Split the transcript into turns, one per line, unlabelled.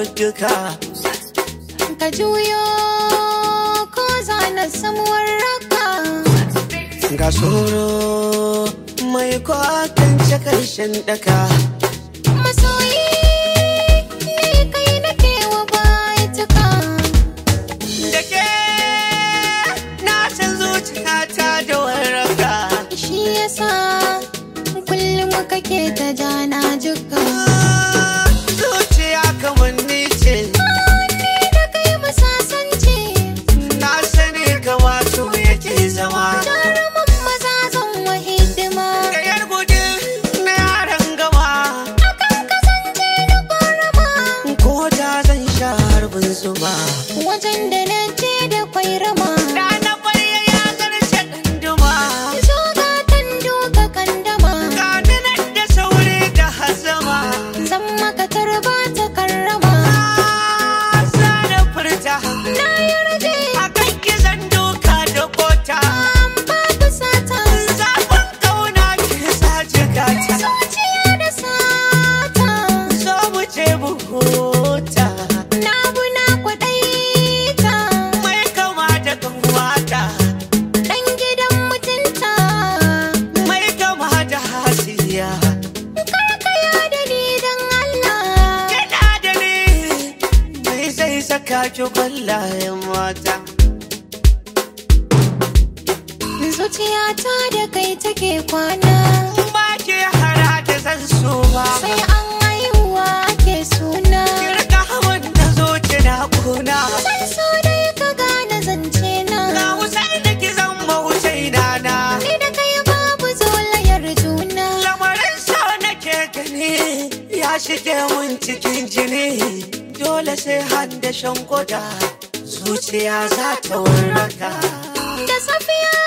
duka
ka juyo ko za na samuwar raka
ga tsoro mai kwatance karshen daka
masoyi ne kai nake wa baituka
da ke na san zuciyata da warraka
shi yasa kullum kake ta jana jika
zuciya kamar ni ce
ni da kai masasance
na sani kama su yake zama
jaruman maza zan wa hidima
da yar gudu na yaran gama
akan kasance da kwarama
ko da zan sha harbin zuma
wajen da na je da kwairama
da na barya ya zarce ɗanduma
zo gatan duka kandama
gani nan da sauri da hazama
zan maka tarba ta karrama
sa da furta
na yarje
a kan gizon doka da kota
an babu sata
zafin kauna ke sa jikata
zuciya da sata
so mu ce mu huta
na buna kwaɗaita
mai kama da kanwata
ɗan gidan mutunta
mai kama da hasiya
karkaya da ni don Allah
Kina da ni mai zai saka ki kwallayen mata
zuciyata da kai take kwana
ba ke hara da zan so ba
sai an haihuwa ake suna
kirka hawan da zo na kuna
san so dai ka gane zance na
ga wusai da ki zan mawucai na
ni da kai babu zolayar juna
lamarin so nake gani ya shige mun cikin jini dole sai han da shan koda zuciya za ta warraka
da safiya